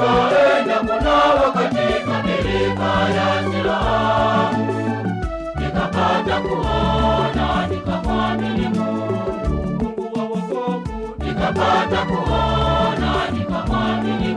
nikaenda kunawa katika milima ya Siloamu, nikapata kuona, nikamwamini Mungu, Mungu wa wokovu, nikapata kuona, nikamwamini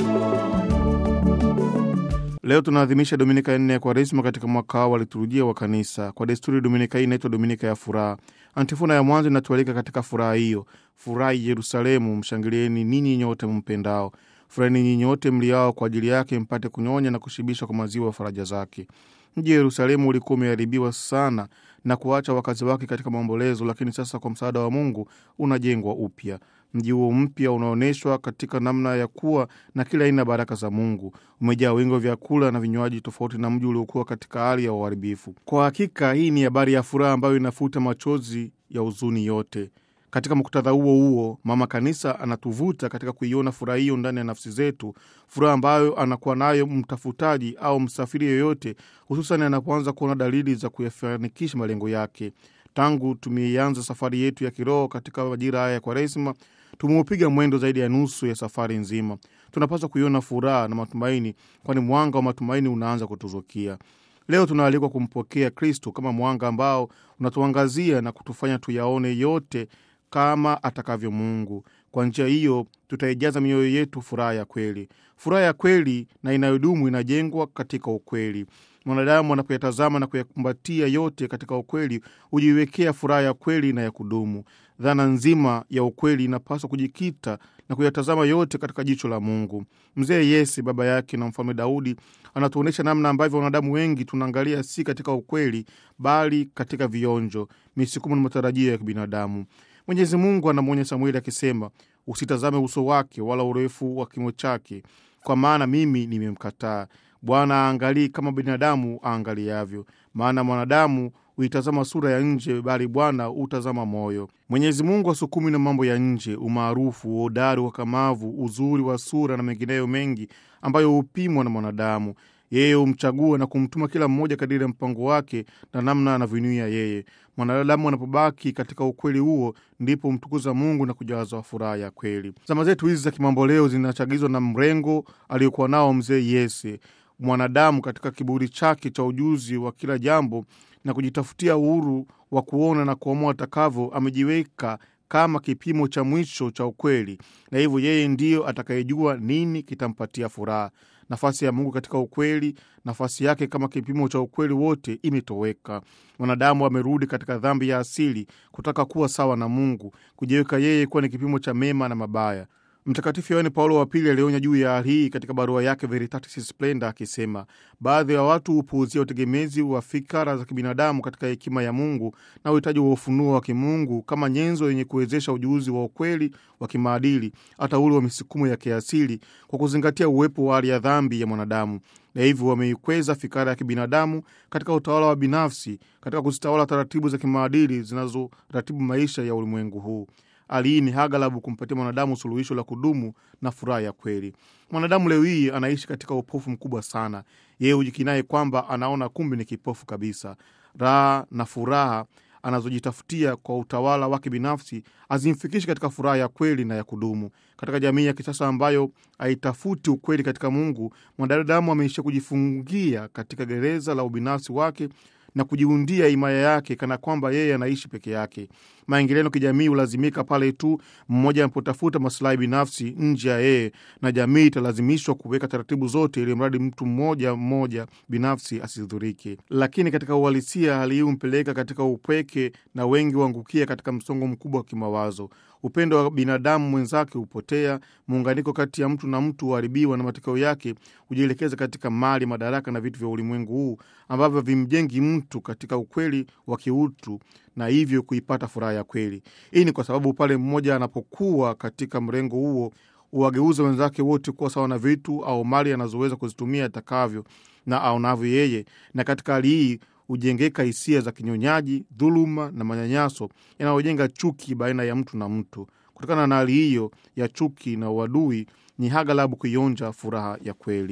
Leo tunaadhimisha Dominika ya nne ya Kwaresima katika mwaka wa liturujia wa Kanisa. Kwa desturi, Dominika hii inaitwa Dominika ya Furaha. Antifona ya mwanzo inatualika katika furaha hiyo: furahi Yerusalemu, mshangilieni ninyi nyote mpendao, furahini ninyi nyote mliao kwa ajili yake, mpate kunyonya na kushibishwa kwa maziwa ya faraja zake. Mji wa Yerusalemu ulikuwa umeharibiwa sana na kuacha wakazi wake katika maombolezo, lakini sasa kwa msaada wa Mungu unajengwa upya. Mji huo mpya unaonyeshwa katika namna ya kuwa na kila aina ya baraka za Mungu. Umejaa wingi wa vyakula na vinywaji, tofauti na mji uliokuwa katika hali ya uharibifu. Kwa hakika, hii ni habari ya furaha ambayo inafuta machozi ya huzuni yote. Katika muktadha huo huo, Mama Kanisa anatuvuta katika kuiona furaha hiyo ndani ya nafsi zetu, furaha ambayo anakuwa nayo mtafutaji au msafiri yoyote, hususan anapoanza kuona dalili za kuyafanikisha malengo yake. Tangu tumeianza safari yetu ya kiroho katika majira haya ya Kwaresima, tumeupiga mwendo zaidi ya nusu ya safari nzima. Tunapaswa kuiona furaha na matumaini, kwani mwanga wa matumaini unaanza kutuzukia. Leo tunaalikwa kumpokea Kristo kama mwanga ambao unatuangazia na kutufanya tuyaone yote kama atakavyo Mungu. Kwa njia hiyo tutaijaza mioyo yetu furaha ya kweli. Furaha ya kweli na inayodumu inajengwa katika ukweli. Mwanadamu anapoyatazama na kuyakumbatia yote katika ukweli, hujiwekea furaha ya kweli na ya kudumu. Dhana nzima ya ukweli inapaswa kujikita na kuyatazama yote katika jicho la Mungu. Mzee Yese, baba yake na mfalme Daudi, anatuonyesha namna ambavyo wanadamu wengi tunaangalia si katika ukweli, bali katika vionjo, misukumo na matarajio ya kibinadamu. Mwenyezi Mungu anamwonya Samueli akisema, usitazame uso wake wala urefu wa kimo chake, kwa maana mimi nimemkataa. Bwana aangalii kama binadamu aangaliavyo, maana mwanadamu huitazama sura ya nje, bali Bwana hutazama moyo. Mwenyezi Mungu asukumi na mambo ya nje, umaarufu, uhodari, wakamavu, uzuri wa sura na mengineyo mengi ambayo hupimwa na mwanadamu. Yeye humchagua na kumtuma kila mmoja kadiri ya mpango wake na namna anavyoinuia yeye. Mwanadamu anapobaki katika ukweli huo, ndipo humtukuza Mungu na kujazwa furaha ya kweli. Zama zetu hizi za kimamboleo zinachagizwa na mrengo aliyokuwa nao mzee Yese. Mwanadamu katika kiburi chake cha ujuzi wa kila jambo na kujitafutia uhuru wa kuona na kuamua atakavyo, amejiweka kama kipimo cha mwisho cha ukweli, na hivyo yeye ndiyo atakayejua nini kitampatia furaha. Nafasi ya Mungu katika ukweli, nafasi yake kama kipimo cha ukweli wote imetoweka. Mwanadamu amerudi katika dhambi ya asili, kutaka kuwa sawa na Mungu, kujiweka yeye kuwa ni kipimo cha mema na mabaya. Mtakatifu Yohane Paulo wa Pili alionya juu ya hali hii katika barua yake Veritatis Splendor akisema, baadhi ya watu hupuuzia utegemezi wa fikara za kibinadamu katika hekima ya Mungu na uhitaji wa ufunuo wa kimungu kama nyenzo yenye kuwezesha ujuzi wa ukweli wa kimaadili, hata ule wa misukumo ya kiasili, kwa kuzingatia uwepo wa hali ya dhambi ya mwanadamu na hivyo wameikweza fikara ya kibinadamu katika utawala wa binafsi, katika kuzitawala taratibu za kimaadili zinazoratibu maisha ya ulimwengu huu. Hali hii ni hagalabu kumpatia mwanadamu suluhisho la kudumu na furaha ya kweli. Mwanadamu leo hii anaishi katika upofu mkubwa sana. Yeye hujikinai kwamba anaona, kumbe ni kipofu kabisa. Raha na furaha anazojitafutia kwa utawala wake binafsi hazimfikishi katika furaha ya kweli na ya kudumu. Katika jamii ya kisasa ambayo haitafuti ukweli katika Mungu, mwanadamu ameishia kujifungia katika gereza la ubinafsi wake na kujiundia himaya yake kana kwamba yeye anaishi peke yake. Maingiliano kijamii hulazimika pale tu mmoja anapotafuta masilahi binafsi nje ya yeye, na jamii italazimishwa kuweka taratibu zote ili mradi mtu mmoja mmoja binafsi asidhurike. Lakini katika uhalisia, hali hii humpeleka katika upweke na wengi huangukia katika msongo mkubwa wa kimawazo. Upendo wa binadamu mwenzake hupotea, muunganiko kati ya mtu na mtu huharibiwa, na matokeo yake hujielekeza katika mali, madaraka na vitu vya ulimwengu huu ambavyo vimjengi mtu katika ukweli wa kiutu na hivyo kuipata furaha ya kweli. Hii ni kwa sababu pale mmoja anapokuwa katika mrengo huo huwageuza wenzake wote kuwa sawa na vitu au mali anazoweza kuzitumia atakavyo na aonavyo yeye, na katika hali hii hujengeka hisia za kinyonyaji, dhuluma na manyanyaso yanayojenga chuki baina ya mtu na mtu. Kutokana na hali hiyo ya chuki na uadui, ni hagalabu kuionja furaha ya kweli.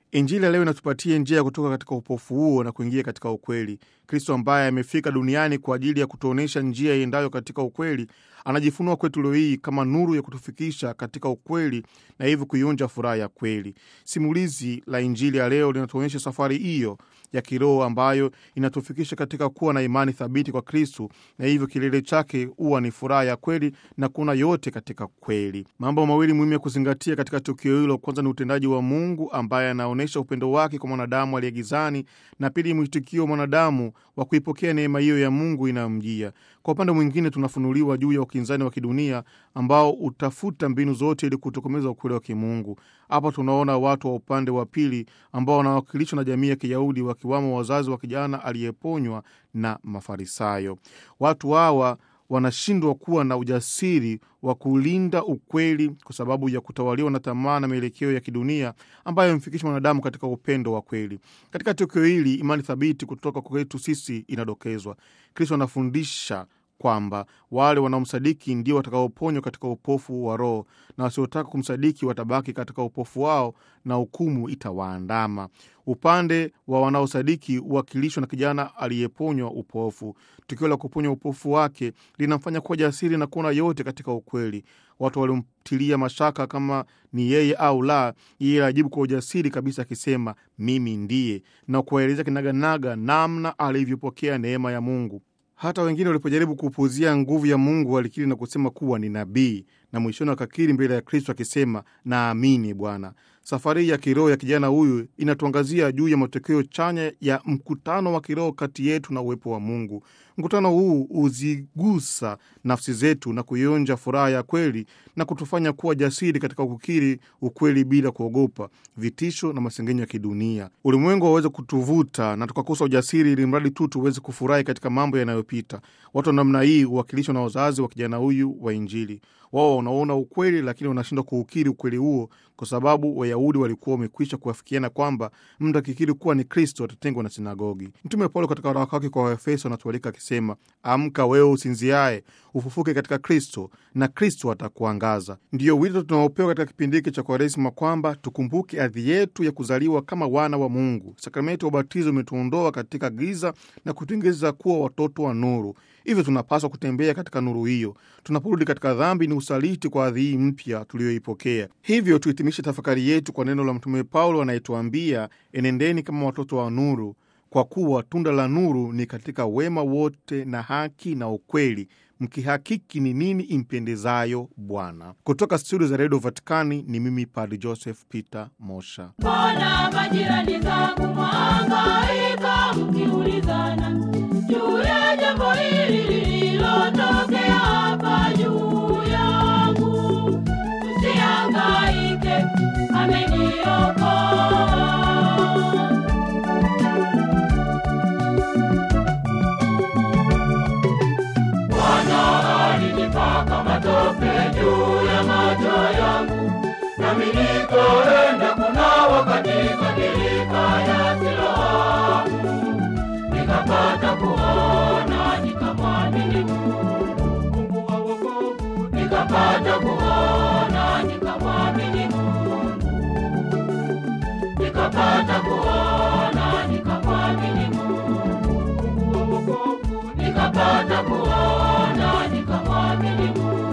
Injili ya leo inatupatia njia ya kutoka katika upofu huo na kuingia katika ukweli. Kristo ambaye amefika duniani kwa ajili ya kutuonyesha njia iendayo katika ukweli, anajifunua kwetu leo hii kama nuru ya kutufikisha katika ukweli na hivyo kuionja furaha ya kweli. Simulizi la Injili ya leo linatuonyesha safari hiyo ya kiroho ambayo inatufikisha katika kuwa na imani thabiti kwa Kristu, na hivyo kilele chake huwa ni furaha ya kweli na kuona yote katika kweli. Mambo mawili muhimu ya kuzingatia katika tukio hilo, kwanza ni utendaji wa Mungu ambaye anaonyesha upendo wake kwa mwanadamu aliye gizani, na pili mwitikio wa mwanadamu wa kuipokea neema hiyo ya Mungu inayomjia. Kwa upande mwingine, tunafunuliwa juu ya ukinzani wa kidunia ambao utafuta mbinu zote ili kutokomeza ukweli wa kimungu. Hapa tunaona watu wa upande wa pili ambao wanawakilishwa na jamii ya Kiyahudi, wakiwamo wazazi wa kijana aliyeponywa na Mafarisayo. Watu hawa wanashindwa kuwa na ujasiri wa kulinda ukweli kwa sababu ya kutawaliwa na tamaa na mielekeo ya kidunia ambayo imfikisha mwanadamu katika upendo wa kweli. Katika tukio hili, imani thabiti kutoka kwetu sisi inadokezwa. Kristo anafundisha kwamba wale wanaomsadiki ndio watakaoponywa katika upofu wa roho, na wasiotaka kumsadiki watabaki katika upofu wao na hukumu itawaandama. Upande wa wanaosadiki huwakilishwa na kijana aliyeponywa upofu. Tukio la kuponywa upofu wake linamfanya kuwa jasiri na kuona yote katika ukweli. Watu waliomtilia mashaka kama ni yeye au la, yeye ajibu kwa ujasiri kabisa akisema mimi ndiye, na kuwaelezea kinaganaga namna alivyopokea neema ya Mungu. Hata wengine walipojaribu kupuuzia nguvu ya Mungu walikiri na kusema kuwa ni nabii, na mwishoni wakakiri mbele ya Kristo akisema naamini Bwana. Safari ya kiroho ya kijana huyu inatuangazia juu ya matokeo chanya ya mkutano wa kiroho kati yetu na uwepo wa Mungu. Mkutano huu huzigusa nafsi zetu na kuionja furaha ya kweli na kutufanya kuwa jasiri katika kukiri ukweli bila kuogopa vitisho na masengenyo ya kidunia. Ulimwengu waweze kutuvuta na tukakosa ujasiri, ili mradi tu tuweze kufurahi katika mambo yanayopita. Watu wa namna hii huwakilishwa na wazazi wa kijana huyu wa Injili. Wao wanaona ukweli, lakini wanashindwa kuukiri ukweli huo kwa sababu Wayahudi walikuwa wamekwisha kuafikiana kwamba mtu akikiri kuwa ni Kristo atatengwa na sinagogi. Mtume Paulo katika waraka wake kwa Waefeso anatualika akisema, amka wewe usinziaye, ufufuke katika Kristo na Kristo atakuangaza. Ndiyo wito tunaopewa katika kipindi hiki cha Kwaresima kwamba tukumbuke adhi yetu ya kuzaliwa kama wana wa Mungu. Sakramenti ya ubatizo imetuondoa katika giza na kutuingiza kuwa watoto wa nuru. Hivyo tunapaswa kutembea katika nuru hiyo. Tunaporudi katika dhambi, ni usaliti kwa adhi hii mpya tuliyoipokea. Hivyo tuhitimishe tafakari yetu kwa neno la Mtume Paulo anayetuambia, enendeni kama watoto wa nuru, kwa kuwa tunda la nuru ni katika wema wote na haki na ukweli, mkihakiki ni nini impendezayo Bwana. Kutoka studio za redio Vatikani ni mimi Padri Joseph Peter Mosha. Mbona majirani zangu mwangaika mkiulizana juu ya jambo hili lililotokea hapa juu yangu? Msihangaike, ameniokoa. Bwana alinipaka matope juu ya macho yangu, nami nikaenda kunawa katika birika ya Siloamu, nikapata kuona, nikamwamini Mungu, Mungu wa wokovu, nikapata kuona, nikamwamini Mungu, nikapata kuona, nikamwamini Mungu, Mungu wa wokovu, nikapata kuona, nikamwamini Mungu.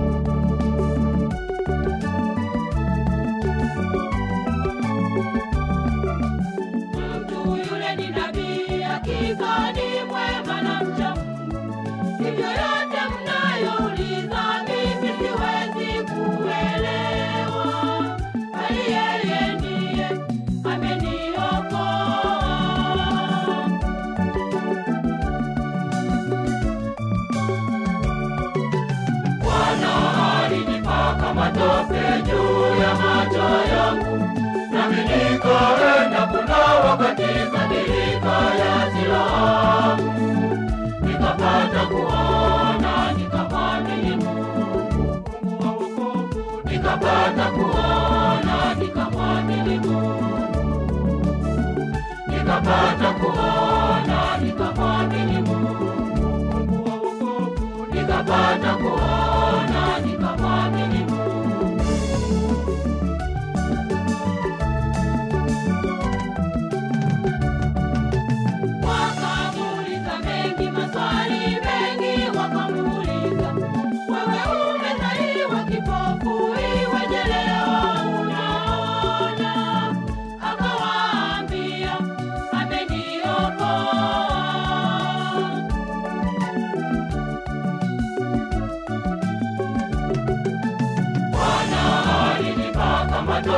Mtu yule ni nabii, hakika ni mwema na mcha Mungu. Hivyo yote mnayouliza mimi siwezi kuelewa, bali yeye ndiye ameniokoa. Bwana alinipaka matope juu ya macho yangu, nami nikaenda kunawa katika birika ya Siloamu, nikapata kuona, nikamwamini Mungu, Mungu wa wokovu, nikapata kuona, nikamwamini Mungu, nikapata kuona, nikamwamini Mungu, Mungu wa wokovu, nikapata kuona, nikamwamini Mungu.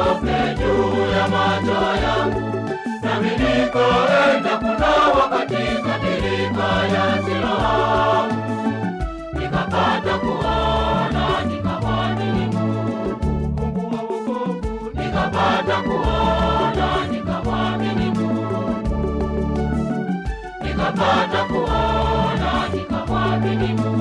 matope juu ya macho yangu, nami nikaenda kunawa katika birika ya Siloamu, nikapata kuona, nikamwamini Mungu, Mungu wa wokovu, nikapata kuona, nikamwamini Mungu, nikapata kuona, nikamwamini Mungu.